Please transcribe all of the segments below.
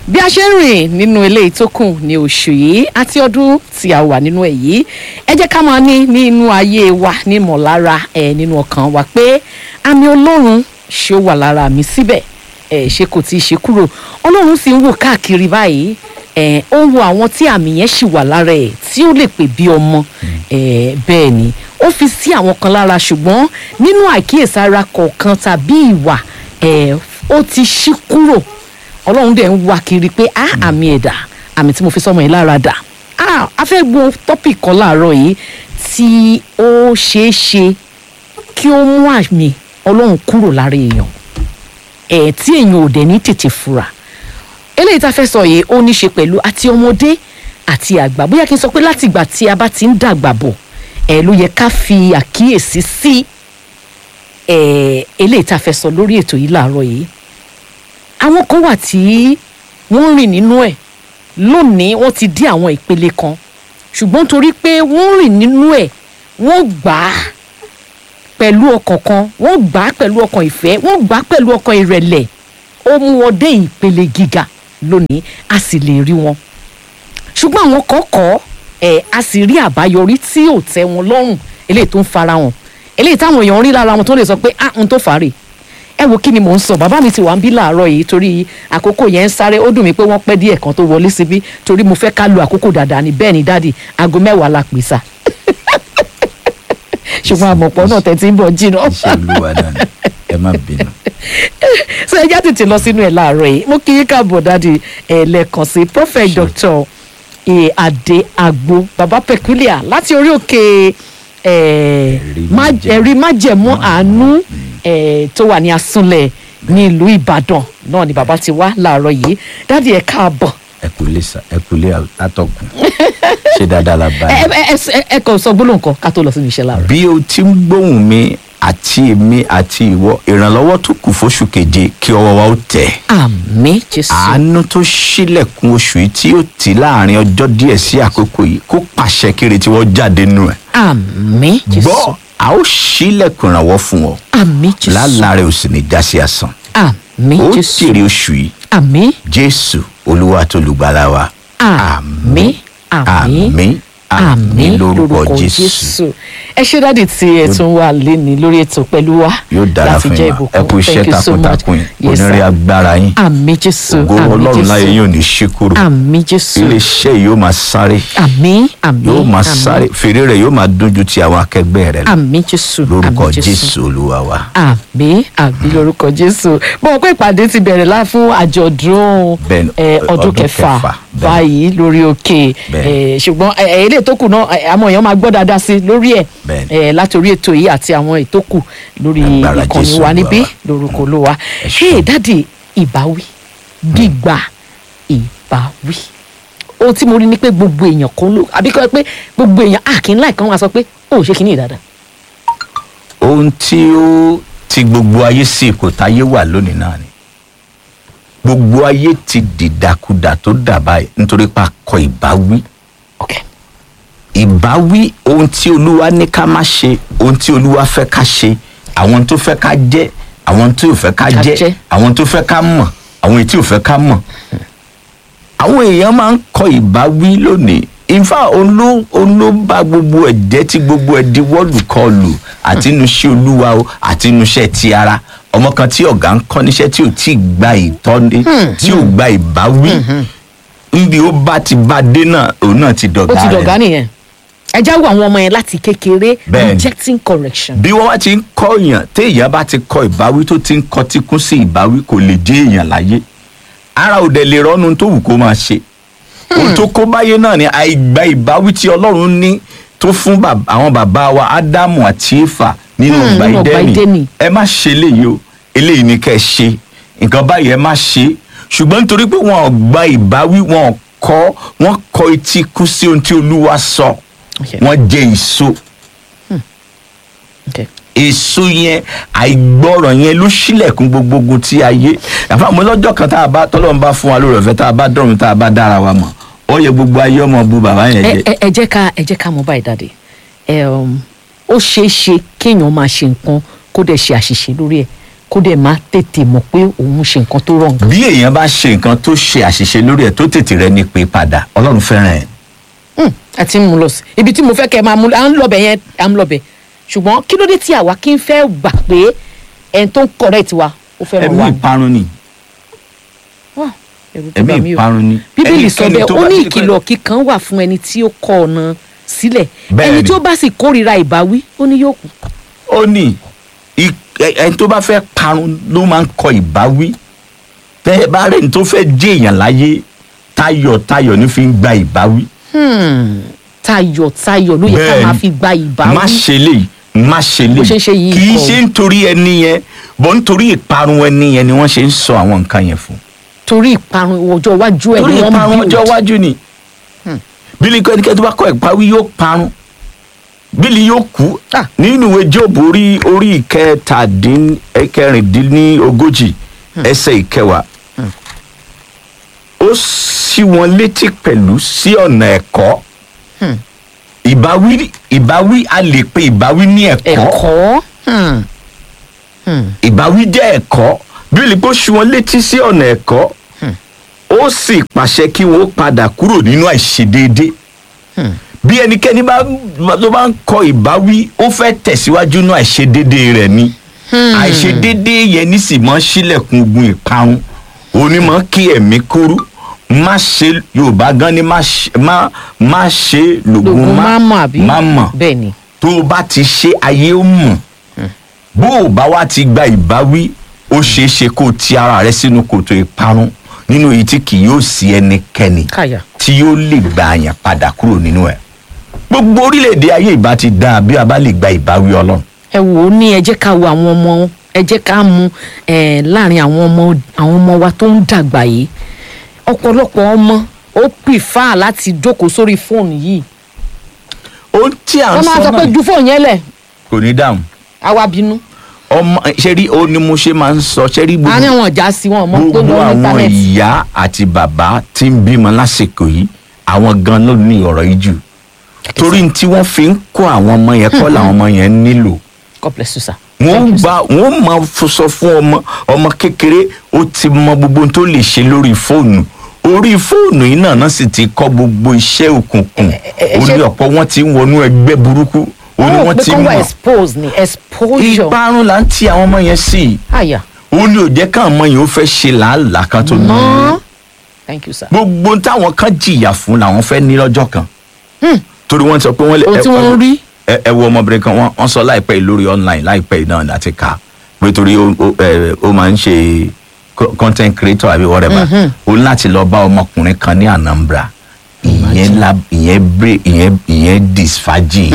bí a ṣe ń rìn nínú eléyìí tó kù ní oṣù yìí àti ọdún tí a wà nínú ẹ̀ yìí ẹ jẹ́ ká máa ní nínú ayé wa ní ìmọ̀lára ẹ̀ nínú ọkàn wa pé àmì ọlọ́run ṣé ó wà lára mi síbẹ̀ ẹ̀ ṣé kò tí ì ṣe kúrò ọlọ́run sì ń wò káàkiri báyìí ẹ̀ ó ń wo àwọn tí àmì yẹn ṣì wà lára ẹ̀ tí ó lè pè bí ọmọ ẹ̀ bẹ́ẹ̀ ni ó fi sí àwọn kan lára ṣùgbọ́n nínú àìkíyèsára kọ̀ọ̀kan tàbí ìwà ẹ̀ ó ti ṣí kúrò ọlọ́run dẹ̀ ń wá kiri pé á àmì ẹ̀dá àmì tí mo fi sọmọ yìí lára dà á a fẹ́ gbọ́ tọ́pì kan láàárọ̀ yìí tí ó ṣeé ṣe kí ó mú àmì ọlọ́run kúrò lára èèyàn ẹ̀ tí èèyàn ò dẹ̀ ní tètè fura eléyìí tá a fẹ́ sọ yìí ó ní ṣe pẹ̀lú àti ọmọdé àti àgbà bóyá kí n sọ pé láti ìgbà tí a bá ti ń dàgbà bọ̀ ẹ̀ ló yẹ ká fi àkíyèsí sí ẹ̀ eléyìí tá a fẹ́ sọ lórí ètò yìí láàárọ̀ yìí àwọn kan wà tí wọ́n rìn nínú ẹ̀ lónìí wọ́n ti dé àwọn ìpele kan ṣùgbọ́n torí pé wọ́n rìn nínú ẹ̀ wọ́n gbà á pẹ̀lú ọkàn kan wọ́n gbà á pẹ̀lú ọkàn ìfẹ́ wọ́n gbà á pẹ̀lú ọkàn ìrẹ̀lẹ̀ ó mú wọn dé ìpele gíga lónìí a sì lè rí wọn ṣùgbọ́n àwọn kan kọ́ ẹ̀ a sì rí àbáyọrí tí ò tẹ́ wọn lọ́rùn eléyìí tó ń farahàn eléyìí táwọn èèyàn rí lára wọn tó lè sọ pé ah n tó fà á rè ẹ wo kí ni mò ń sọ bàbá mi ti wà ń bí láàárọ̀ yìí torí àkókò yẹn ń sáré ó dùn mí pé wọ́n pẹ́ díẹ̀ kan tó wọlé síbí torí mo fẹ́ ká lo àkókò dáadáa ni bẹ́ẹ̀ ni dáàdì aago mẹ́wàá la pè sá ṣùgbọ́n àmọ̀pọ̀ náà tẹ̀ tí ń bọ̀ jìnnà iṣẹ́ olúwa náà ni ẹ má bínú. so ẹ já tètè lọ sínú ẹ̀ láàárọ̀ yìí mo kí yín káàbọ̀ dáàdì ẹ̀ lẹ́ẹ̀kan sí prophet doctor eh, adé agbo baba peculiar láti orí òkè eh, Ẹ̀rí má- májẹ̀mú. ẹ̀rí májẹ̀mú àánú eh, tó wà ní asúnlẹ̀ ní ìlú ìbàdàn náà ni bàbá ti wá láàárọ̀ yìí dáàdì ẹ̀ káàbọ̀ ẹ kú lé sa ẹ kú lé atọ́kùn ṣé dáadáa la bá ẹ yín. ẹ ẹ- ẹ ẹ kàn sọ gbólóhùn kan ká tó lọ sínú iṣẹ́ láàárọ̀. bí o ti ń gbóhùn mi àti èmi àti ìwọ ìrànlọ́wọ́ tó kù fóṣù keje kí ọwọ́ wa ó tẹ̀. àmín jésù àánú tó ṣílẹ̀kùn oṣù yìí tí ó tì láàrin ọjọ́ díẹ̀ sí àkókò yìí kó pàṣẹ kiri tí wọ́n jáde nù ẹ̀. àmín jésù gbọ́ a ó ṣílẹ̀kùn ìrànwọ́ fún ọ àmín jésù lálàá rẹ̀ ò sì ní já sí asán. àmín ó jésù jèrè oṣù yìí àmín jésù olúwa tó lùgbàlà wa. àmín àmín àmín àmín lórúkọ jésù. ẹ ṣé dáàdì tí ẹ tún wà léni lórí ètò pẹ̀lú wa yóò dára láti fún jẹ́ yín ma ẹ ìbùkún kú iṣẹ́ Thank you so much. takuntakun yín Yes, onírè sir. agbára yín àmín jésù ògo àmín ọlọ́run láyé jésù yín ò ní ṣí kúrò àmín jésù iléeṣẹ́ yìí yóò máa sáré àmín àmín yóò máa àmín. sáré fèrè rẹ̀ yóò máa dójú ti àwọn akẹgbẹ́ rẹ̀ lọ àmín jésù lórúkọ àmín jésù olúwa wa. àmì àmì lórúkọ jésù bọ́n pé ìpàdé ti bẹ̀rẹ̀ lá fún àjọ̀dún Bẹ́ẹ̀ni, eh, ọdún ọdún kẹfà kẹfà, bẹ́ẹ̀ni. báyìí lórí òkè Bẹ́ẹ̀ni. eh, ṣùgbọ́n eh, eh, eléyìí tó kù náà eh, àwọn èèyàn máa gbọ́ dáadáa sí lórí ẹ̀ Bẹ́ẹ̀ni. eh, láti orí ètò yìí àti àwọn ètò kù lórí Agbára ìkànnì Jésù wa Olúwa níbí wa. lórúkọ olúwa Ẹ ṣé ṣeun. dáàdì ìbáwí gbígbà ìbáwí ohun tí mo rí ni pé gbogbo èèyàn kan ló àbí kọ́ ẹ pé gbogbo èèyàn àkínlá ìkan wá sọ pé ó ò ṣe kínní dáadáa ohun tí ó ti gbogbo ayé sí ipò táyé wà lónìí náà ni gbogbo ayé ti dìdàkudà tó dà báyìí nítorí pa kọ ìbáwí okay. ìbáwí ohun tí olúwa ní ká má ṣe ohun tí olúwa fẹ́ ká ṣe àwọn tó fẹ́ ká jẹ́ àwọn tó fẹ́ ká Ká jẹ́ jẹ́. àwọn tó fẹ́ ká mọ̀ àwọn tí ò fẹ́ ká mọ̀ àwọn èèyàn máa ń kọ ìbáwí lónìí ìfà òun ló òun ló bá gbogbo ẹ̀ jẹ́ tí gbogbo ẹ̀ di wọ́ọ̀lù kọlù àti inú iṣẹ́ olúwa o àti inú iṣẹ́ ti ara ọmọ kan tí ọ̀gá ń kọ́ níṣẹ́ tí ò tí ì gba ìtọ́ni tí ò gba ìbáwí níbi ó bá ti bá dé náà òun náà ti ó dọ̀gá ti rẹ̀ dọ̀gá nìyẹn ẹ jáwọ́ àwọn ọmọ yẹn láti kékeré Bẹ́ẹ̀ni. rejecting correction. bí wọ́n bá ti ń kọ́ èèyàn téèyàn bá ti kọ ìbáwí tó ti ń kọ tíkún sí ìbáwí kò lè jẹ́ èèyàn láyé ara ò dẹ̀ lè rọ́nu tó wù kó máa ṣe ohun tó kó báyé náà ni àìgbà ìbáwí tí ọlọ́run ní tó fún bàb- àwọn bàbá wa ádámù àti éfà nínú Hmm, ọgbà nínú ọgbà ìdẹ́nì Édẹ́nì. ẹ má ṣe eléyìí o eléyìí ni kẹ́ ẹ ṣe nǹkan báyìí ẹ má ṣe ṣùgbọ́n nítorí pé wọn ò gba ìbáwí wọn ò kọ́ wọn kọ etí kú sí ohun tí olúwa sọ Okay. wọn jẹ èso Okay. èso yẹn àìgbọràn yẹn ló ṣílẹ̀kùn gbogbo ogun tí a yé àfàmọ́ lọ́jọ́ kan tá a bá tọ́lọ́run bá fún wa lórí ọ̀fẹ́ tá a bá dọ̀run tá a bá dára wa mọ̀ ó yẹ gbogbo ayé ọmọ bu bàbá yẹn ẹ jẹ ẹ ẹ jẹ́ ká ẹ jẹ́ ká mọ̀ báyìí dáadé ẹ um, ó ṣeé ṣe kéèyàn máa ṣe nǹkan kó dẹ̀ ṣe àṣìṣe lórí ẹ̀ kó dẹ̀ má tètè mọ̀ pé òun ṣe nǹkan tó wrong. bí èèyàn bá ṣe nǹkan tó ṣe àṣìṣe lórí ẹ̀ tó tètè rẹ ní pé padà ọlọ́run fẹ́ràn ẹ̀ Hmm, ẹ ti ń mú lọ sí ibi tí mo fẹ́ kẹ́ ẹ máa mú à ń lọbẹ̀ yẹn à ń lọbẹ̀ ṣùgbọ́n kí ló dé tí àwa kí n fẹ́ gbà pé ẹni tó ń correct wa ó fẹ́ràn ẹ̀mí wa. ìparun ni Wah, ẹ̀rù tó ẹ̀mí bà mí o. ìparun ni bíbélì sọ Ẹnikẹ́ni bẹ́ẹ̀ tó ó bá ní ti di pé- ìkìlọ̀ kíkan wà fún ẹni tí ó kọ ọ̀nà sílẹ̀ Bẹ́ẹ̀ ẹni ni. tí ó bá sì kórìíra ìbáwí ó ní yóò kú. ó ní i- ẹ- ẹni tó bá fẹ́ parun ló máa ń kọ ìbáwí tẹ́ ẹ bá rẹ̀ ní tó fẹ́ jẹ́ èèyàn láyé tayọ̀tayọ̀ ní fi ń gba ìbáwí Hmm, tayọ̀ tayọ̀ ló yẹ ká Bẹ́ẹ̀ máa ni. fi gba ìbáwí. má ṣe lè má ṣe Bó lè ṣe ń ṣe yìí kì í kọ́. ṣe nítorí ẹni yẹn bọ́ nítorí ìparun ẹni yẹn ni wọ́n ṣe ń sọ àwọn nǹkan yẹn fún torí ìparun ọjọ́ iwájú ẹ̀ torí ni wọ́n ìparun build. ọjọ́ iwájú ni bílí kọ́ ẹnikẹ́ni tó bá kọ́ ìpawí yóò parun bílí yóò kú Ah. nínú ìwé Jóòbù orí orí ìkẹtàdín ẹ̀kẹrìndínlógójì ẹsẹ̀ ìkẹwàá ó ṣí wọn létí pẹ̀lú sí ọ̀nà ẹ̀kọ́ Hmm. ìbáwí ìbáwí a lè pe ìbáwí ní ẹ̀kọ́ ẹ̀kọ́. Hmm, hmm, ìbáwí jẹ́ ẹ̀kọ́ bíbélì pé ó ṣí wọn létí sí ọ̀nà ẹ̀kọ́ ó sì pàṣẹ kí wọn ó padà kúrò nínú àìṣedéédé hmm. bí ẹnikẹ́ni bá tó bá ń kọ ìbáwí ó fẹ́ tẹ̀síwájú nínú àìṣedéédé rẹ̀ ni àìṣedéédé yẹn ní sì mọ́ sílẹ̀kùn ogun ìparun onímọ̀ kí ẹ̀mí kúrú má ṣe yorùbá gan ni má ṣe má má ṣe lògùn lògùn má má mọ̀ àbí. má mọ̀ bẹ́ẹ̀ ni. tó o bá ti ṣe ayé ó mọ̀ bó o bá wá ti gba ìbáwí ó ṣeé ṣe kó o ti ara rẹ sínú kòtò ìparun nínú èyí tí kì yóò sí ẹnikẹ́ni káyà. tí yóò lè gba àyàn padà kúrò nínú ẹ̀ gbogbo orílẹ̀-èdè ayé ìbá ti dáa bí a bá lè gba ìbáwí ọlọ́run ẹ wò ó ní ẹ jẹ́ ká wo àwọn ọmọ ẹ jẹ́ ká mú ẹ láàrin àwọn ọmọ àwọn ọmọ wa tó ń dàgbà yìí ọ̀pọ̀lọpọ̀ ọmọ ó pìfà láti jókòó sórí fóònù yìí ohun tí à ń wọ́n máa sọ sọ pé náà ju fóònù yẹn lẹ̀ kò ní dáhùn àwa bínú ọmọ ṣe rí o ni mo ṣe máa ń sọ ṣe rí gbogbo àárín àwọn ọjà sí wọn mọ tó gbogbo lọ ní àwọn íńtánẹ́ẹ̀tì ìyá àti bàbá tí ń bímọ lásìkò yìí àwọn gan ló ní ọ̀rọ̀ yìí jù torí tí wọ́n fi ń kó àwọn ọmọ yẹn kọ́ làwọn ọmọ yẹn nílò God bless you sir. wọ́n gba wọ́n máa f- sọ fún ọmọ ọmọ kékeré ó ti mọ gbogbo ohun tó lè ṣe lórí fóònù orí fóònù yìí náà náà sì ti kọ́ gbogbo iṣẹ́ òkùnkùn ẹ- ẹ- ó ní ṣé- ọ̀pọ̀ wọn ti ń wọnú ẹgbẹ́ burúkú ó ní Wọ́n rò wọ́n pé ti kọ́ wà mọ̀ expose ni exposure ìparun là ń ti àwọn ọmọ yẹn sí i àyà ó ní ò jẹ́ káwọn ọmọ yẹn ó fẹ́ ṣe làálàá kan tó ní mọ́ thank you sir. gbogbo táwọn kan jìyà fún làwọn fẹ́ ní lọ́jọ́ kan Hmm. torí wọ́n sọ pé wọ́n lè ohun tí wọ́n ń rí ẹ ẹ wo ọmọbìnrin kan wọ́n wọ́n sọ láìpẹ́ yìí lórí online láìpẹ́ yìí náà láti kà pé torí ó ó ẹ, ó máa ń ṣe co- content creator àbí whatever ó ní láti lọ bá ọmọkùnrin kan ní Anambra ìyẹn la ìyẹn bre ìyẹn ìyẹn disfaji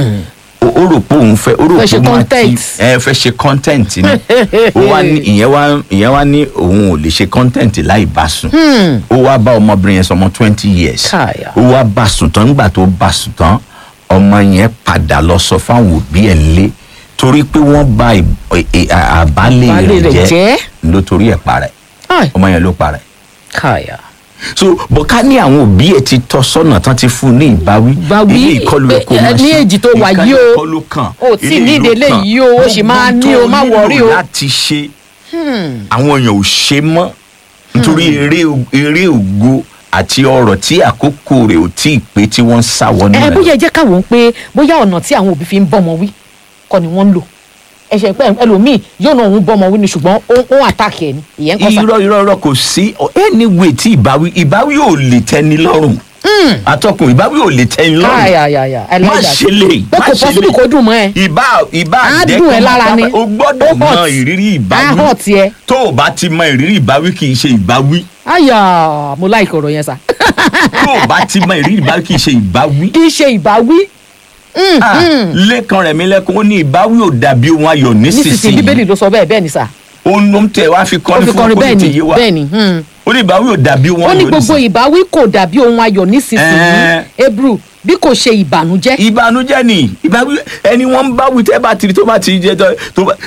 ó ó rò pé òun fẹ́ ó rò Fẹ́ ṣe pé òun àti content. ẹ fẹ́ ṣe content ni ó wá ní ìyẹn wá ìyẹn wá ní òun ò lè ṣe content láì bá sùn Hmm. ó wá bá ọmọbìnrin yẹn sọmọ twenty years Káyà. ó wá bá sùn tán nígbà tó bá sùn tán ọmọ yẹn padà lọ sọ fáwọn òbí ẹ̀ ńlé torí pé wọ́n bà ì- ì- à- àbálẹ̀ Àbálẹ̀ rẹ̀ rẹ̀ jẹ́ jẹ́. ló torí ẹ̀ parẹ́ Ai, ọmọ yẹn ló parẹ́ káyà. so bọ̀ká ní àwọn òbí ẹ̀ ti tọ́ sọ́nà tán ti fún un ní ìbáwí Ìbáwí, ilé ìkọlù ẹ̀ kò ẹ- máa ẹ- ní ṣe èjì tó wà ìkànnì yìí o. ìkọlù kan O tí ilé ní ìlú ìdílé kan. yìí o, o sì máa Gbogbo ní o, tó má worry nílò o. láti ṣe àwọn èèyàn ò ṣe mọ́ nítorí eré eré ògo àti ọrọ̀ tí àkókò rẹ̀ ò tí ì pé tí wọ́n ń sá wọnú ẹ rẹ̀ bóyá ẹ jẹ́ ká wò ó pé bóyá ọ̀nà tí àwọn òbí fi ń bọ́mọ wí kọ́ ni wọ́n ń lò ẹ̀ṣẹ̀ pé ẹlòmíì yóò náà òun bọ́mọ wí ni ṣùgbọ́n ó ó àtàkì ẹ̀ ni ìyẹn ń kọ́ sa. irọ́ irọ́ irọ́ kò sí anyway tí ìbáwí ìbáwí ò lè tẹ́ni lọ́rùn atọ́kùn ìbáwí ò lè tẹ́ni lọ́rùn káyàyàyà ẹ má láìjà ṣe lè pé kò possible kó dùn mọ́ ẹ. ìbá ìbá Á jẹ́ dùn ẹ́ kó lára máa ni. pápá- o gbọ́dọ̀ Ó mọ hot. ìrírí á ìbáwí hàn tiẹ̀ tó o bá ti mọ ìrírí ìbáwí kì í ṣe ìbáwí àyà mo láìkọ̀ ọ̀rọ̀ yẹn sà tó o bá ti mọ ìrírí ìbáwí kì í ṣe ìbáwí. kì í ṣe ìbáwí Mm, Ah, mm. lẹ́kan rẹ̀ mi lẹ́kun ó ní ìbáwí ò dàbí ohun ayọ̀ nísinsìnyí bíbélì nísinsìnyí ló sọ bẹ́ẹ̀ bẹ́ẹ̀ ni sà ó ń ló ń tẹ̀ wá fi ó kọ́ni fi fún kọrin ọkọ̀ bẹ́ẹ̀ ní ni ti yé wa bẹ́ẹ̀ ni mm. ó ní ìbáwí ò dàbí ohun ó ní ayọ̀ gbogbo nísinsìnyí ìbáwí kò dàbí ohun ayọ̀ nísinsìnyí Ẹ́ẹ́. hebrew bí kò ṣe ìbànújẹ́ ìbànújẹ́ ni ìbáwí ẹni wọ́n ń báwí tẹ́ bá tiri tó bá ti jẹ́ tó- tó bá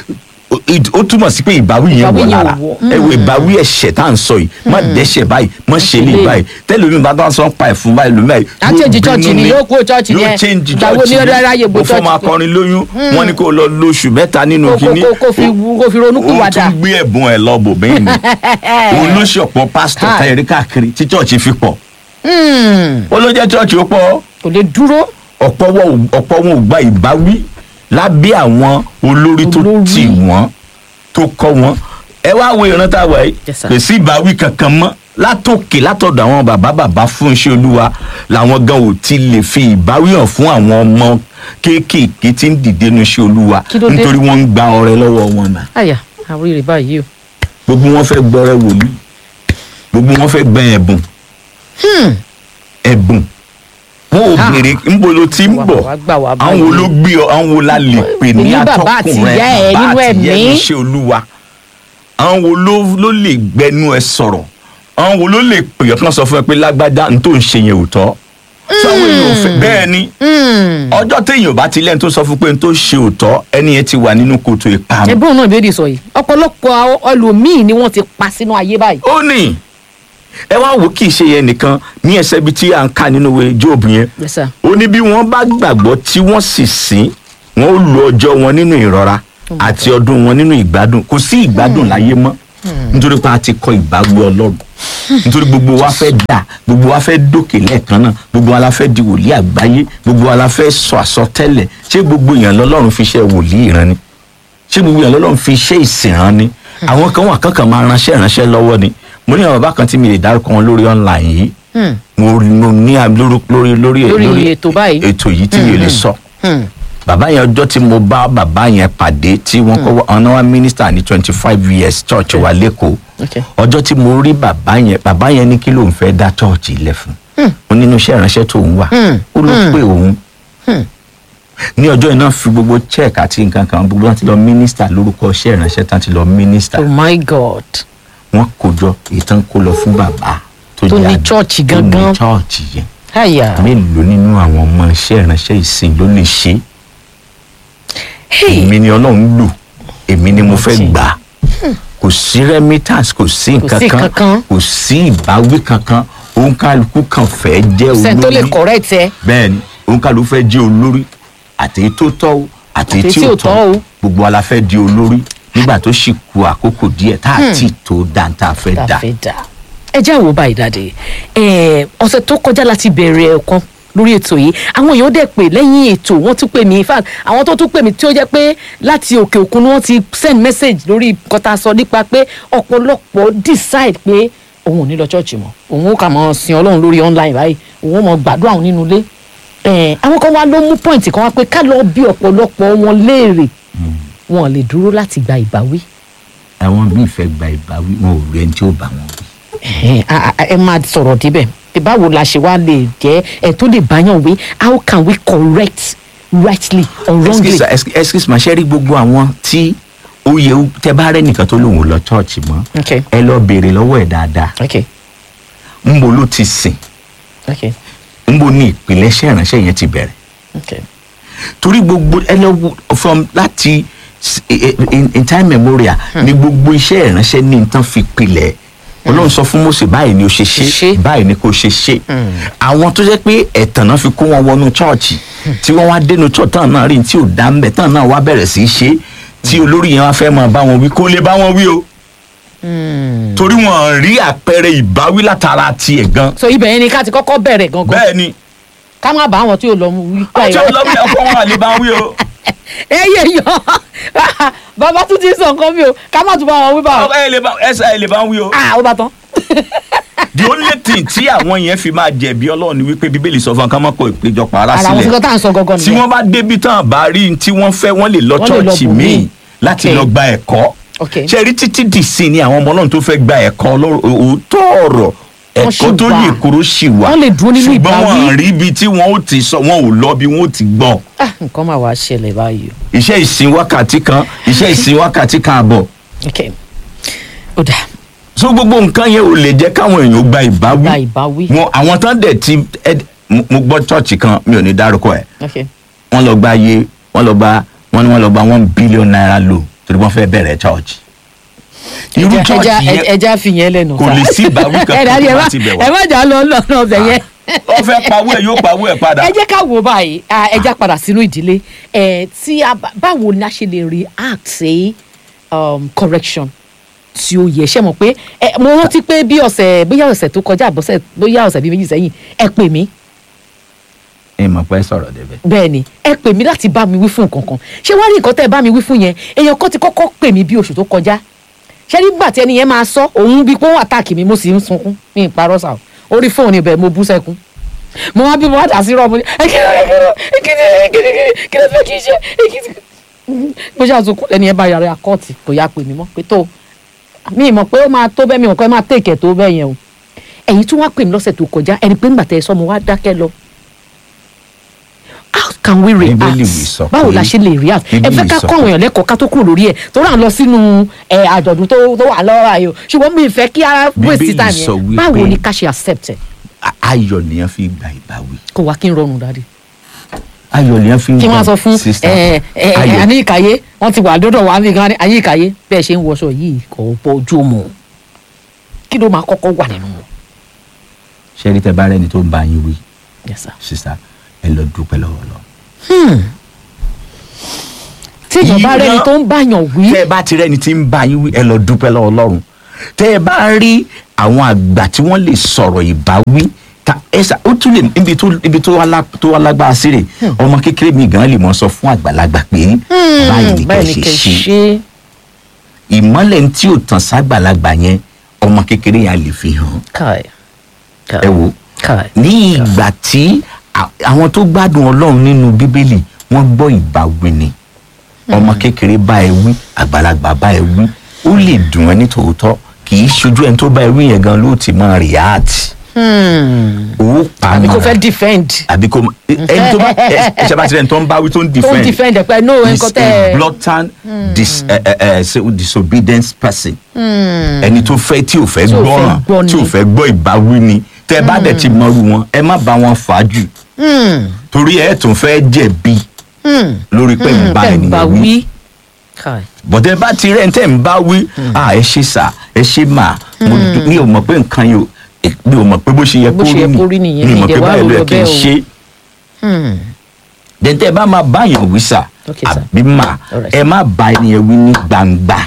ó- it- ó túmọ̀ sí pé ìbáwí yẹn Ìbáwí wọ̀ yẹn lára wọ̀. ẹ wo ìbáwí ẹ̀ṣẹ̀ tá à ń sọ yìí má dẹ́ṣẹ̀ báyìí má ṣe lè lè. báyìí tẹ́lẹ̀ mi bá tán sọ ń pa ẹ̀fún báyìí lómi báyìí Á change church ni, yóò kúrò church yóò yẹn. change Ìgbà wo church ni ó dára yẹ gbé mo fọ́ church máa pé? kọrin lóyún wọ́n ní kó lọ lóṣù mẹ́ta nínú kó kó kínní kó kó fi kó fi ronú òun kúwàdà tún gbé ẹ̀bùn ẹ̀ lọ bò bẹ́ẹ̀ ni òun ló ṣe ọ̀pọ̀ pásítọ̀ Ha. táyẹ̀rí káàkiri tí church fi pọ̀ Hmm, ó ló jẹ́ church ó pọ̀ kò lè dúró ọ̀pọ̀ wọn ò- ọ̀pọ̀ wọn ò gba ìbáwí lábẹ́ àwọn olórí tó Olórí. tì wọ́n tó kọ́ wọn ẹ wá wo ìran tá a wà yìí Yes, sir. kò sí ìbáwí kankan mọ́ látòkè látọ̀dọ̀ àwọn bàbá bàbá fún iṣẹ́ olúwa làwọn gan ò ti lè fi ìbáwí hàn fún àwọn ọmọ kéékèèké tí ń dìde nu iṣẹ́ olúwa Kí ló dé? nítorí wọ́n ń gba ọrẹ lọ́wọ́ wọn náà àyà àwọn èrè báyìí o gbogbo wọn fẹ́ gbọ́rẹ́ wòlíì gbogbo wọn fẹ́ gbẹ ẹ̀bùn ẹ̀bùn wọn ò Ha. béèrè ńbo ló ti ń Wà bọ̀ wá gbà wá àwọn wo ló gbé ọ àwọn wo la lè pè ní Ní bàbá atọ́kùn àti rẹ ìyá ẹ bàbá nínú àti ìyá ẹ ẹ̀mí. níṣẹ́ olúwa àwọn wo ló ló lè gbẹnu ẹ sọ̀rọ̀ àwọn wo ló lè pè ọ́ kí wọ́n sọ fún ẹ pé lágbájá n tó ń ṣe yẹn ò tọ́ sáwọn èèyàn ò fẹ́ bẹ́ẹ̀ ni ọjọ́ téèyàn bá ti lẹ́nu tó sọ fún pé n tó ṣe ò tọ́ ẹni yẹn ti wà nínú kòtò ìparun ẹgbẹ́ òun náà ìbéèrè sọ yìí ọ̀pọ̀lọpọ̀ àwọn ẹlòmíì ni wọ́n ti pa sínú ayé báyìí ó ní ẹ wá wò kì í ṣe yẹn nìkan ní ẹsẹ̀ bíi tí à ń kà nínú ìwé Jóòbù yẹn Yes, sir. ó ní bí wọ́n bá gbàgbọ́ tí wọ́n sì sìn wọ́n ó lo ọjọ́ wọn nínú ìrora àti ọdún wọn nínú ìgbádùn kò sí ìgbádùn láyé mọ́ nítorí pé a ti kọ ìbáwí Ọlọ́run nítorí gbogbo wa fẹ́ dà gbogbo wa fẹ́ dókè lẹ́ẹ̀kan náà gbogbo wa la fẹ́ di wòlíì àgbáyé gbogbo wa la fẹ́ sọ àsọtẹ́lẹ̀ ṣé gbogbo èèyàn lọ́lọ́run fi ṣe wòlíì ìran ni ṣé gbogbo èèyàn lọ́lọ́run fi ṣe ìsìn rán ni àwọn kan wà kankan máa ránṣẹ́ ránṣẹ́ lọ́wọ́ ni mo ní àwọn bàbá kan tí mi lè dárúkọ wọn lórí online yìí Hmm. mo mo ní à- lórí lórí lórí Lórí ètò báyìí. ètò yìí tí mi ò lè sọ Hmm. bàbá yẹn ọjọ́ tí mo bá bàbá yẹn pàdé tí wọ́n kọ́ ọ̀nà wa mínísítà ní twenty five years church wa lẹ́kọ̀ọ́ Okay. ọjọ́ tí mo rí bàbá yẹn bàbá yẹn ní kí lóun fẹ́ dá church ilẹ̀ fún ó nínú iṣẹ́ ìránṣẹ́ tó ń wà Hmm. ó ló pè òun Hmm. ní ọjọ́ iná fi gbogbo check àti nǹkan kan gbogbo wọn ti lọ mínísítà lórúkọ iṣẹ́ ìránṣẹ́ tán ti lọ mínísítà oh my god wọ́n kó jọ ìtàn kó lọ fún bàbá Tó jẹ́ ní àgbà- chọ́ọ̀chì tó ní gangan. chọ́ọ̀chì yẹn àyà mélòó nínú àwọn ọmọ iṣẹ́ ìránṣẹ́ ìsìn ló lè ṣe é hey èmi ni ọlọ́run lò èmi ni mo fẹ́ Ọtí. gbà kò sí remittance kò sí nǹkan sí kan kankan. kò sí ìbáwí kankan òun kálukú kan fẹ́ jẹ́ sẹ́ni tó lè olórí correct ẹ bẹ́ẹ̀ ni òun kálukú fẹ́ jẹ́ olórí àtẹ̀yí tó tọ́ o àtẹ̀yí tí ò tọ́ o gbogbo wa la fẹ́ di olórí nígbà tó sì ku àkókò díẹ̀ tá a ti tó dáńtà fẹ́ tá dà a fẹ́ dà ẹ jẹ́ àwọ̀ báyìí dáadé ẹ ọ̀sẹ̀ tó kọjá láti bẹ̀rẹ̀ ẹ̀kan lórí ètò yìí àwọn èèyàn dẹ̀ pé lẹ́yìn ètò wọ́n tún pè mí in fact àwọn tó tún pè mí tí ó jẹ́ pé láti òkè òkun ni wọ́n ti send message lórí nǹkan tá a sọ nípa pé ọ̀pọ̀lọpọ̀ decide pé òun ò ní lọ church mọ́ òun ó kà mọ́ sin ọlọ́run lórí online báyìí òun ó mọ gbàdúrà òun nínú ilé ẹ àwọn kan wá ló mú point kan wá pé ká lọ bí ọ̀pọ̀lọpọ̀ wọn léèrè wọn ò lè dúró láti gba ìbáwí àwọn míì fẹ́ gba ìbáwí wọn ò rí ẹni tí ó bá wọn wí. ẹ a- a- ẹ máa sọ̀rọ̀ débẹ̀ pé báwo la ṣe wá lè jẹ́ ẹ tó lè báyàn wí how can we correct rightly or wrongly. excuse excuse- excuse ma ṣe rí gbogbo àwọn tí ó yẹ ó- tẹ bá rẹ nìkan tó lòun ò lọ chọọchì mọ́ okay ẹ lọ béèrè lọ́wọ́ ẹ̀ dáadáa okay ńbo ló ti sìn okay ńbo ní ìpìlẹ̀ṣẹ̀ ìránṣẹ́ yẹn ti bẹ̀rẹ̀ okay torí gbogbo ẹ lọ wo from láti s- i- i- in, in time memorial ni gbogbo iṣẹ́ ìránṣẹ́ ní nǹkan fi pilẹ̀ ọlọ́run sọ fún Mósè báyìí ni o ṣe Ṣe ṣe ṣe. báyìí ni kò ṣe ṣe àwọn tó jẹ́ pé ẹ̀tàn náà fi kó wọn wọnú chọ́ọ̀chì tí wọ́n wá dénú chọ́ọ̀chì tán náà rí ní tí ò dá ń bẹ̀ tán náà wá bẹ̀rẹ̀ sí í ṣe tí olórí yẹn wá fẹ́ máa bá wọn wí kó lè bá wọn wí o torí wọn rí àpẹẹrẹ ìbáwí látara tiẹ̀ gan so ibẹ̀ yẹn ni ká ti kọ́kọ́ bẹ̀rẹ̀ gangan bẹ́ẹ̀ ni ká má bá àwọn tí ò lọ mú wí pa ọjọ́ lọ́wọ́ ọkọ wọn àlè bá wọn wí o. ẹ yẹ yọ bàbá tún ti sọ nǹkan mi o ká má tún bá wọn wí bá wọn ẹ lè bá ẹsẹ ẹ lè bá wí o. ah ó bá tán the only thing tí àwọn yẹn fi máa jẹ̀bi ọlọ́run ni wípé bíbélì sọ fún wọn ká má kó ìpéjọpọ̀ ara ara àwọn sílẹ̀ fúnkọ́ tá à ń sọ gangan tí nìyẹn wọ́n bá débi tán bá rí n tí wọ́n fẹ́ wọ́n lè lọ Wọ́n lè lọ chọ́ọ̀chì bòmíì. míì láti Okay. lọ gba ẹ̀kọ́ Okay. ṣe rí títí dì sí ni àwọn ọmọ ọlọ́run tó fẹ́ gba ẹ̀kọ́ ọlọ́run- òótọ́ ọ̀rọ̀ Wọ́n ṣì ẹ̀kọ́ tó wà. yè kúrò sì wà Wọ́n lè dúró nínú ṣùgbọ́n ìbáwí. wọn rí ibi tí wọ́n ó ti sọ wọn ò lọ bí wọ́n ó ti gbọ́ ah nǹkan máa wá ṣẹlẹ̀ báyìí o iṣẹ́ ìsìn wákàtí kan iṣẹ́ ìsìn wákàtí kan àbọ̀ okay ó dà so gbogbo nǹkan yẹn ò lè jẹ́ káwọn èèyàn gba ìbáwí gba ìbáwí wọn àwọn tán dẹ̀ ti ẹ- mo mo gbọ́ chọ́ọ̀chì kan mi ò ní dárúkọ ẹ̀ okay wọ́n lọ gba iye wọ́n lọ gba wọ́n ní wọ́n lọ gba one billion naira lò torí wọ́n fẹ́ bẹ̀rẹ̀ church irú ẹja church ẹja yẹn ẹja fi yẹn lẹ́nu kò lè sí ìbáwí kankan ẹ dàbí ẹ tó má bá ti bẹ̀ wá. ẹ má jà lọ lọ́nà ọbẹ̀ yẹn ó fẹ́ pawó ẹ̀ yóò pawó ẹ̀ padà. ẹ jẹ́ ká wo báyìí ah, ẹ já padà sínú ìdílé ẹ tí a bá- báwo ni a ṣe lè react sí um, correction tí ó yẹ ṣe mọ̀ pé ẹ mo rántí pé bí ọ̀sẹ̀ bóyá ọ̀sẹ̀ tó kọjá àbọ̀sẹ̀ bóyá ọ̀sẹ̀ bíi méjì sẹ́yìn ẹ pè mí ẹ mọ̀ pé sọ̀rọ̀ débẹ̀. bẹ́ẹ̀ ni ẹ pè mí láti bá mi wí fún nǹkan kan ṣé wàá rí nǹkan tẹ́ ẹ bá mi wí fún yẹn èèyàn kan ti kọ́kọ́ pè mí bí oṣù tó kọjá ṣé nígbà tí ẹni yẹn máa sọ òun bí pé ó àtàkì mi mo sì ń sunkún ní ìparọ́ sà orí fóònù ibẹ̀ mo bú sẹ́kún mo wá bí mo wá dà sí rọ́ọ̀mù ní ẹ kí ló kí ló kí ló kí ló kí ló fẹ́ kí n ṣe ẹ kí ló mo ṣe àtúnkù lẹ́ni ẹ bá yàrá àkọ́ọ̀tì kò yá pè mí mọ́ pé tó mi mọ̀ pé ó máa tó bẹ́ẹ̀ mi mọ̀ pé ó máa tèkẹ̀ tó bẹ́ẹ̀ yẹn o ẹ̀yin tún wá pè mí lọ́sẹ̀ tó kọjá ẹni pé ńgbà tẹ́ ẹ sọ mo wá dákẹ́ lọ how can we react Bíbélì wí sọ báwo pé- la ṣe lè react ẹ Bíbélì fẹ́ ká sọ kọ́ àwọn èèyàn lẹ́kọ̀ọ́ ká tó kúrò lórí ẹ̀ tó rà ń lọ sínú ẹ̀ àjọ̀dún tó tó wà lọ́wọ́ ayò ṣùgbọ́n mi ì fẹ́ kí ara waste Bíbélì time sọ yẹn wípé- báwo ni ká ṣe accept ẹ̀ A- ayọ̀ nìyẹn fi gba ìbáwí. kó wá kí n rọrùn dáadé ayọ̀ nìyẹn fi kí gba wọ́n á sọ fún sister. ẹ ẹ Ayọ̀. àní ìkàyé wọ́n ti wà dọ́dọ̀ wà mí gan àní ìkàyé bẹ́ẹ̀ ṣe ń wọṣọ yìí kò bójú mu kí ló máa kọ́kọ́ wà nínú wọn. ṣé rí tẹ bá rẹni tó ń bá yín wí Yes, sir. sísá ẹ lọ dúpẹ́ lọ́wọ́ lọ. tí èèyàn bá Ìran- rẹni tó ń báyàn wí tẹ́ ẹ bá ti rẹ́ni tí ń bá yín wí ẹ lọ dúpẹ́ lọ́wọ́ Ọlọ́run tẹ́ ẹ bá rí àwọn àgbà tí wọ́n lè sọ̀rọ̀ ìbáwí ta ẹ sà ó tún lè ibi tó ibi tó wá lá- tó wá lágbára sí rè ọmọ kékeré mi gan lè mọ sọ fún àgbàlagbà pé báyìí ni báyìí ni kẹ́ kẹ́ ṣe ṣe ṣe ìmọ́lẹ̀ tí ò tàn ságbàlagbà yẹn ọmọ kékeré yẹn á lè fi hàn káì ẹ wò káì ní ìgbà tí à- àwọn tó gbádùn Ọlọ́run nínú Bíbélì wọ́n gbọ́ ìbáwí ni ọmọ kékeré bá ẹ wí àgbàlagbà bá ẹ wí ó lè dùn ẹ́ ní tòótọ́ kì í ṣojú ẹni tó bá ẹ wí yẹn gan ló ti máa react owó pa àbí kò mọ́ra. fẹ́ defend àbí kò mọ- ẹni tó bá ẹ ẹ ṣe bá ti rẹ̀ ẹni tó ń bá wí tó ń tó ń defend defend ẹ̀ pé no is nǹkan tẹ́ a ẹ blatant dis, eh, eh, eh, say, disobedient person ẹni tó fẹ́ tí ò fẹ́ Tí ò fẹ́ gbọ́ràn gbọ́ tí ò ni. fẹ́ gbọ́ ìbáwí ni tẹ́ ẹ bá dẹ̀ ti mọrú wọn ẹ má bá wọn fà á jù torí ẹ tún fẹ́ jẹ̀bi lórí pé ń bá tẹ́ ń bá ènìyàn wí wí káì bọ̀dẹ̀ bá ti rẹ̀ ń tẹ̀ ń bá wí à ẹ ṣe sà ẹ ṣe mà mo dú- mi ò mọ̀ pé nǹkan yìí ò eh, mi ò mọ̀ pé bó ṣe yẹ Bó kó ṣe yẹ kó rí rí nìyẹn, mi ò mi mọ̀ dẹ̀ pé wá báyìí ló yẹ rò kí n bẹ́ẹ̀ o. ṣe dẹ̀ntẹ́ bá máa báyàn wí sà Okay, sir. àbí mà Alright, ẹ má bá ẹnìyẹn wí ní gbangba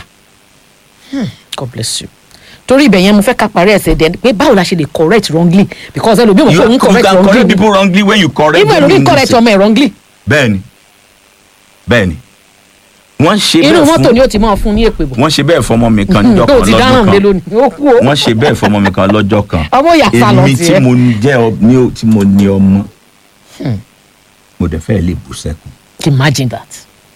God bless you torí ibẹ̀ yẹn mo fẹ́ ká parí ẹsẹ̀ dẹ̀ pé báwo la ṣe lè correct wrongly because ẹlòmíì mọ̀ you, pé òun you correct can correct wrongly people wrongly when you correct ìmọ̀ them ẹlòmíì in correct this- ọmọ ẹ̀ wrongly bẹ́ẹ̀ni bẹ́ẹ̀ni wọ́n ṣe inú bẹ́ẹ̀ mọ́tò ni fún ó ti máa fún ní èpè bò wọ́n ṣe bẹ́ẹ̀ fọmọ mi kan níjọ́ tó kan ti dáràn lé lọ́jọ́ kan lónìí ó kú o wọ́n ṣe bẹ́ẹ̀ fọmọ mi kan lọ́jọ́ kan Ọmọ ìyá sá lọ èmi tiẹ̀. tí mo jẹ́ ọ- ní o- tí mo ní ọmọ mo dẹ̀ fẹ́ lè bú sẹ́kùn imagine that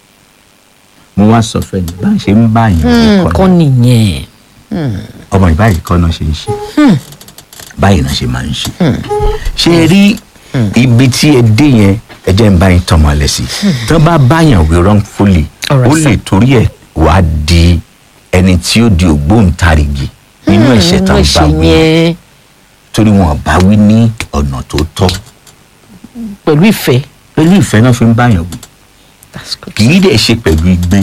mo wá sọ fẹ́ ni bá ń ṣe ń bá yàn nǹkan kọ́ nìyẹn ọmọ ìbáyìí kọ́ náà ṣe ń ṣe báyìí náà ṣe máa ń ṣe ṣe rí ibi tí ẹ dé yẹn ẹ jẹ́ ń bá yín tọmọ lẹ sí tán bá báyàn wí wrongfully Alright, ó sir. lè torí ẹ̀ wá di ẹni tí ó di ògbóǹtarìgì nínú ẹ̀ṣẹ̀ tán bá ẹ̀ṣẹ̀ wí yẹn torí wọn bá wí ní ọ̀nà tó tọ́ pẹ̀lú ìfẹ́ pẹ̀lú ìfẹ́ náà fi ń báyàn wí that's good. kì í dẹ̀ ṣe pẹ̀lú igbe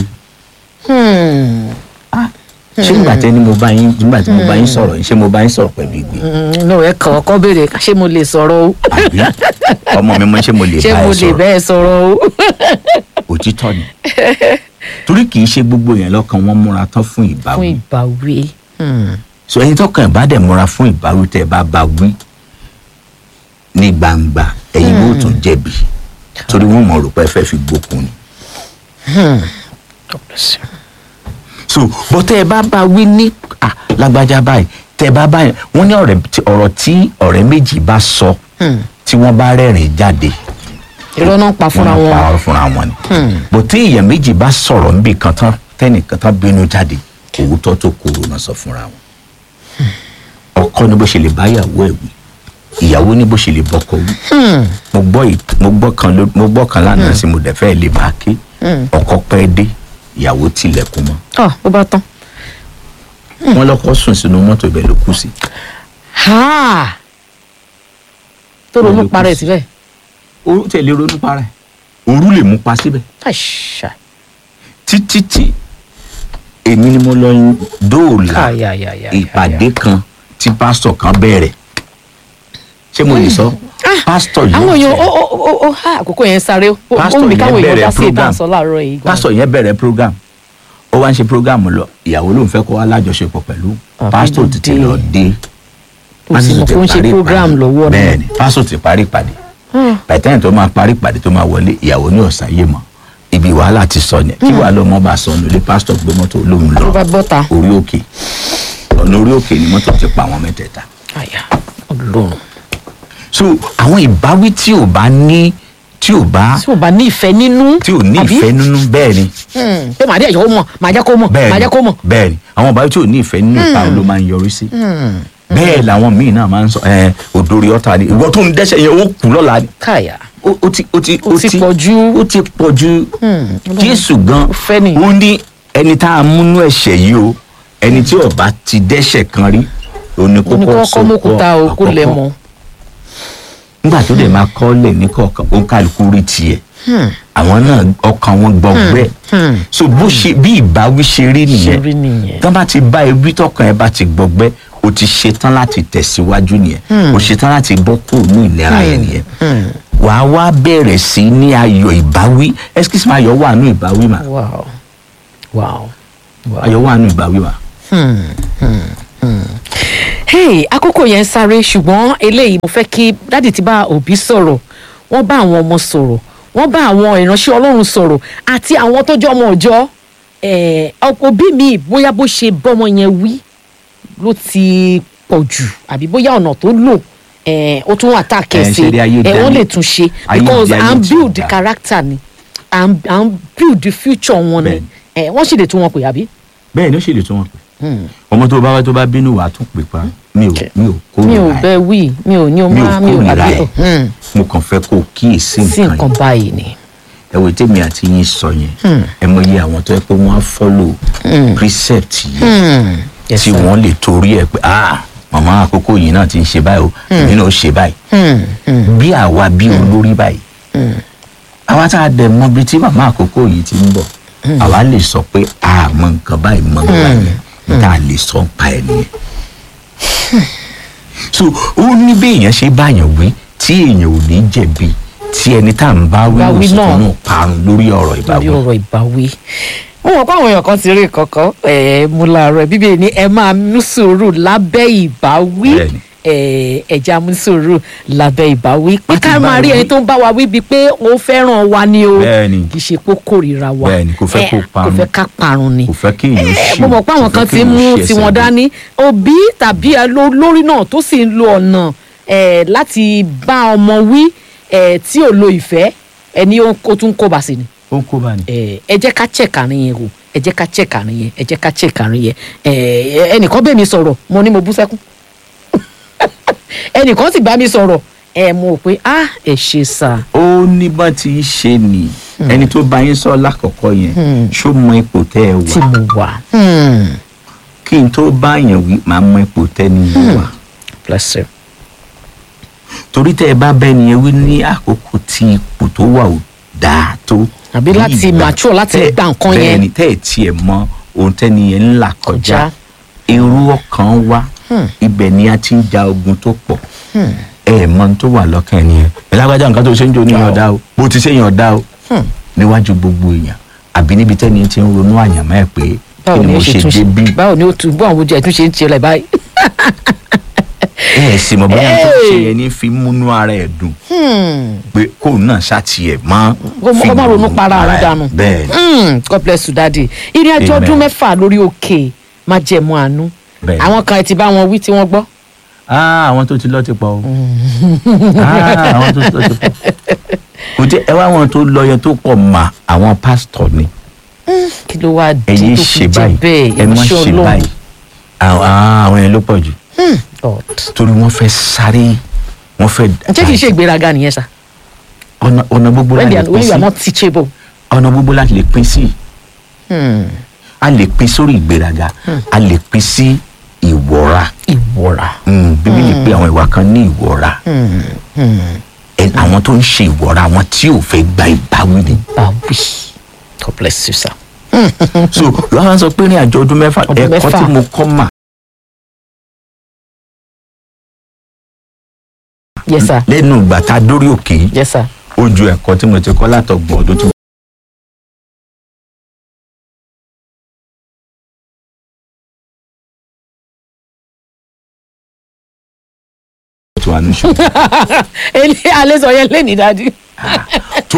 Hmm. Ah, ṣé nígbà tí ẹni mo bá yín nígbà tí mo bá yín sọ̀rọ̀ yín ṣé mo bá yín sọ̀rọ̀ pẹ̀lú igbe Mm, no ẹ kàn ọkọ béèrè ṣé mo lè sọ̀rọ̀ o àbí ọmọ mi mo ṣé mo lè ṣé bá mo ẹ lè sọ̀rọ̀ bẹ́ẹ̀ sọ̀rọ̀ o òtítọ́ ni torí kì í ṣe gbogbo yẹn lọ́kàn wọn múra tán fún fún ìbáwí ìbáwí Hmm. so ẹni tọkàn ẹ̀ bá dẹ̀ múra fún ìbáwí tẹ́ ẹ bá bá wí ní gbangba ẹ̀yin bó tún jẹ̀bi torí wọ́n mọ̀ rò pé ẹ fẹ́ fi gbókun ni God bless you. so bó tẹ́ ẹ bá bá wí ní à lágbájá báyìí tẹ́ ẹ bá báyìí wọ́n ní ọ̀rẹ́ tí- ọ̀rọ̀ tí ọ̀rẹ́ méjì bá sọ Hmm. tí wọ́n bá rẹ́rìn jáde irọ́ náà pa fúnra wọ́n wọn pa ọ̀rọ̀ fúnra wọn ni bó tí èèyàn méjì bá sọ̀rọ̀ níbi kan tán tẹ́nìkan tán bínú jáde òwútọ́ tó kúrò náà sọ fúnra wọn ọkọ ní bó ṣe lè bá ìyàwó ẹ̀ wí ìyàwó ní bó ṣe lè bọ́kọ wí mo gbọ́ ì- mo gbọ́ kan ló- mo gbọ́ kan lánàá sí mo dẹ̀ fẹ́ lè bá a ké ọkọ pẹ́ dé ìyàwó tilẹ̀kùn mọ́ ọ ó bá tán. wọn lọkọ sùn sínú mọ́tò ibẹ̀ ló kù sí Ha! tó ronú Ló kù parẹ́ sí. síbẹ̀ orú tẹ̀lé ronú para ẹ̀ òru lè mú pa síbẹ̀ àṣà títí tí èmi ni mo lọ dóòlà Ay, ay, ay, ay, ìpàdé kan tí pásítọ̀ kan bẹ̀rẹ̀ ṣé mo lè sọ pásítọ̀ yìí àwọn èèyàn ó ó ó ó ha àkókò yẹn sáré ó ó Pastor mi yẹn káwọn èèyàn bẹ̀rẹ̀ dá sí program. ìdáǹsọ láàárọ̀ yìí. pásítọ̀ yẹn bẹ̀rẹ̀ program ó wá ń ṣe program lọ ìyàwó ló ń fẹ́ kó wá lájọṣepọ̀ pẹ̀lú Àbí pásítọ̀ tètè dé. lọ dé kò sì mọ̀ ti kó ń ṣe parí program ìpàdé. lọ́wọ́ náà. bẹ́ẹ̀ni pásítọ̀ ti parí ìpàdé bàtẹ́yìn tó máa parí ìpàdé tó máa wọlé ìyàwó ní ọ̀sáyé mọ́ ibi wàhálà ti sọ ni kí wàá lọ mọ́ bá sọ nílé pásítọ̀ gbé mọ́tò olóhùn lọ ló bá bọ́ta. orí òkè ọ̀nà orí òkè ni mọ́tò ti pa àwọn mẹ́tẹ̀ẹ̀ta àyà ọlọ́run. so àwọn ìbáwí tí ò bá ní tí ò bá tí o bá ní ìfẹ́ nínú. tí ò ní àbí? ìfẹ́ nínú bẹ́ẹ̀ ni Hmm, pé màá dé ẹ̀yọ́ mọ̀ màá jẹ́ kó mọ̀ màá bẹ́ẹ̀ni jẹ́ kó mọ̀. bẹ́ẹ̀ni àwọn ìbáwí tí ò ní ìfẹ́ nínú ìpa ló máa ń yọrí sí bẹ́ẹ̀ làwọn míì náà máa ń sọ ẹ òdòrí ọ̀tá ni ìwọ tó ń dẹ́sẹ̀ yẹn ó kú lọ́la ni káyà. ó ó ti ó ti Ó ti pọ̀ jù. ó ti pọ̀ jù jésù gan Ó fẹ́ nìyẹn. ó ní ẹni tá a múnú ẹ̀ṣẹ̀ yìí o ẹni tí ó bá ti dẹ́ṣẹ̀ kan rí òní ó ní kókó kọ́kọ́ mọ́kúta o kó lẹ̀ mọ́. nígbà tó dẹ̀ máa kọ́ lẹ̀ ní kọ̀ọ̀kan ó ń kálukú rí tiẹ̀ àwọn náà ọkàn wọn gbọgbẹ́ hmm. so bó ṣe bí ìbáwí ṣe rí ṣe rí nìyẹn nìyẹn. tán bá ti bá ewì tọkàn ẹ bá ti gbọgbẹ́ o ti ṣetán láti tẹ̀síwájú nìyẹn o ṣetán láti bọ́ kúrò ní ìlera yẹn nìyẹn wàá wá bẹ̀rẹ̀ sí ní ayọ̀ ìbáwí excuse me ayọ̀ wà nù ìbáwí mà wow wow wow. ayọ̀ wà nù ìbáwí mà. hey àkókò yẹn ń sáré ṣùgbọ́n eléyìí mo fẹ́ kí dádì ti bá òbí sọ̀rọ̀ wọ́n bá àwọn ọmọ sọ̀rọ̀ wọ́n bá àwọn ìránṣẹ́ ọlọ́run sọ̀rọ̀ àti àwọn tó jẹ́ ọmọ ọ̀jọ́ eh, òbí mi bóyá bó ṣe bọ́mọ yẹn wí ló ti pọ̀ jù àbí bóyá ọ̀nà tó lò eh, ó tún wà tá a Eh, kẹsì ṣe rí ayé ẹ wọ́n dání. lè tún ṣe Ayé because di ayé à ń tí ò build dáa. character ni à ń à ń build the future wọn ni Bẹ́ẹ̀ni. Eh, wọ́n sì lè tún wọn pè àbí. bẹ́ẹ̀ ni ó ṣe lè tún wọn pè ọmọ tó bá wá tó bá bínú wàá tún pè pa mi ò Okay. mi ò mi ò kórìíra ẹ̀ bẹ wí mi ò ní o mi ò máa mi ò kórìíra àbí ẹ̀ Hmm, mo kàn fẹ́ kó o kíyèsí sí nǹkan nǹkan yìí báyìí ni. ẹ wò tèmi àti yín sọ yẹn ẹ mọ iye àwọn tó yẹ pé wọ́n á follow precept yìí Hmm, yes, tí sir. wọ́n lè torí ẹ̀ pé ah màmá àkókò yìí náà ti ń ṣe báyìí o èmi náà ó ṣe báyìí Hmm, hmm, bí àwa bí olórí báyìí àwa tá a dẹ̀ mọ bí tí màmá àkókò yìí ti ń bọ̀ àwa lè sọ pé a mọ nǹkan báyìí mọ nǹkan báyìí tá a lè sọ pa ẹ̀ nìyẹn. so ó ní bí èèyàn ṣe báyàn wí tí èèyàn ò ní jẹ̀bi tí ẹni tá à ń bá wí Bá wí òsì náà. tó náà parun lórí ọ̀rọ̀ lórí ìbáwí. ọ̀rọ̀ ìbáwí. mo mọ̀ pé àwọn èèyàn kan ti rí kankan ẹ̀ mú láàárọ̀ ẹ̀ bíbélì ní ẹ máa mú sùúrù lábẹ́ ìbáwí Bẹ́ẹ̀ni. ẹ̀ ẹ̀já mú sùúrù lábẹ́ ìbáwí pé Ó ti ká bá máa rí wí. ẹni tó ń bá wa wí bíi pé ó fẹ́ràn wa ni o Bẹ́ẹ̀ni. kì í ṣe pé ó kórìíra wa Bẹ́ẹ̀ni, kò fẹ́ Eh, kó kò parun. fẹ́ ká parun ni kò fẹ́ kí èèyàn Eh, ṣì mo mọ̀ pé àwọn kò kan fẹ́ ti kí èèyàn mú ṣì ẹsẹ̀ tiwọn gbé. dání òbí tàbí ẹ ló- lórí náà tó sì ń lo ọ̀nà eh, láti bá ọmọ wí eh, tí ò lo ìfẹ́ ẹni ó ó tún kó bá sí ni ó ń kó bá ní. Eh, ẹ jẹ́ ká check àárín yẹn o ẹ jẹ́ ká check àárín yẹn ẹ jẹ́ ká check àárín yẹn Eh, ẹnìkan bẹ́ẹ̀ mi sọ̀rọ̀ mo ní mo bú sẹ́kún ẹnìkan sì bá mi sọ̀rọ̀ ẹ mo rò pé ah ẹ ṣe sà ó ní bá ti ń ṣe ni ẹni tó bá yín sọ lákọ̀ọ́kọ́ yẹn ṣó mọ ipò tẹ́ ẹ tí wà mo wà Hmm, kí n tó bá yàn wí máa mọ ipò tẹ́ ni mo wà bless you. torí tẹ́ ẹ bá bẹ́ẹ̀ ni ẹ wí ní àkókò tí ipò tó wà ò dáa tó. Àbí ní láti ìgbà mature, láti tẹ́- gba nǹkan yẹn. bẹ́ẹ̀ ni tẹ́ ẹ tiẹ̀ mọ ohun tẹ́ni yẹn ń là kọjá Kọjá. irú ọkàn wa ibẹ̀ ni a ti ń ja ogun tó pọ̀ ẹ mọ ohun tó wà lọ́kàn ẹni yẹn ẹ lágbájá nǹkan tó ṣe ń jò níyàn ọ̀dá o bó ti ṣe yàn ọ̀dá o níwájú gbogbo èèyàn àbí níbi tẹ́ni yẹn ti ń ronú àyànmọ́ ẹ̀ pé kí báwo ni ni mo ó ṣe ṣe tún dé bí ṣe báwo ni ó tún báwo ojú ẹ tún ṣe ń tiẹ̀ lẹ̀ báyìí. ẹ ẹ sì mọ̀ bóyá tó Hey! ṣe yẹn ní fi múnú ara ẹ̀ dùn pé kóun náà ṣàtìyẹ̀ mọ́ Kó má- kó má ronú para ara òun ẹ̀. dànù. bẹ́ẹ̀ ni Mm, God bless you daddy ìrìn àjò Amen. ọdún mẹ́fà lórí òkè má jẹ̀mú àánú Bẹ́ẹ̀. àwọn kan ẹ ti bá wọn wí tí wọ́n gbọ́. Ah, àwọn tó ti lọ ti pọ̀ o Ah, àwọn tó ti lọ ti pọ̀ kò tí ẹ wá àwọn tó lọ yẹn tó pọ̀ mà àwọn pásítọ̀ ni kí ló wá ẹ dé yé tó ṣe fi jẹ́ báyìí bẹ́ẹ̀ ẹ má ìránṣẹ́ ṣe Ọlọ́run. báyìí àwọn ah, àwọn yẹn ló pọ̀ jù Hmm, God. torí wọ́n fẹ́ sáré wọ́n fẹ́ ǹjẹ́ kì í ṣe ìgbéraga nìyẹn sá ọ̀nà ọ̀nà gbogbo when láti they lè are pín when you sí are not teachable. ọ̀nà gbogbo láti lè pín sí Hmm, a lè pín sórí ìgbéraga a lè pín sí ìwọra ìwọra. Mm, bíbélì pé àwọn ìwà kan ní ìwọra Hmm, hmm, Ẹ- àwọn tó ń ṣe ìwọra àwọn tí ò fẹ́ gba ìbáwí ni báwí God bless you sir. so lọ́wọ́ sọ pé ní àjọ ọdún mẹ́fà Ọdún ẹ̀kọ́ mẹ́fà. tí mo kọ́ mà yes sir lẹ́nu ìgbà tá a dórí òkè yìí yes sir ó ju ẹ̀kọ́ tí mo ti kọ́ látọ̀gbọ̀n ọdún tí mo ti wà ní ṣùgbọ́n. alẹ́ sọ yẹn lé ní dájú.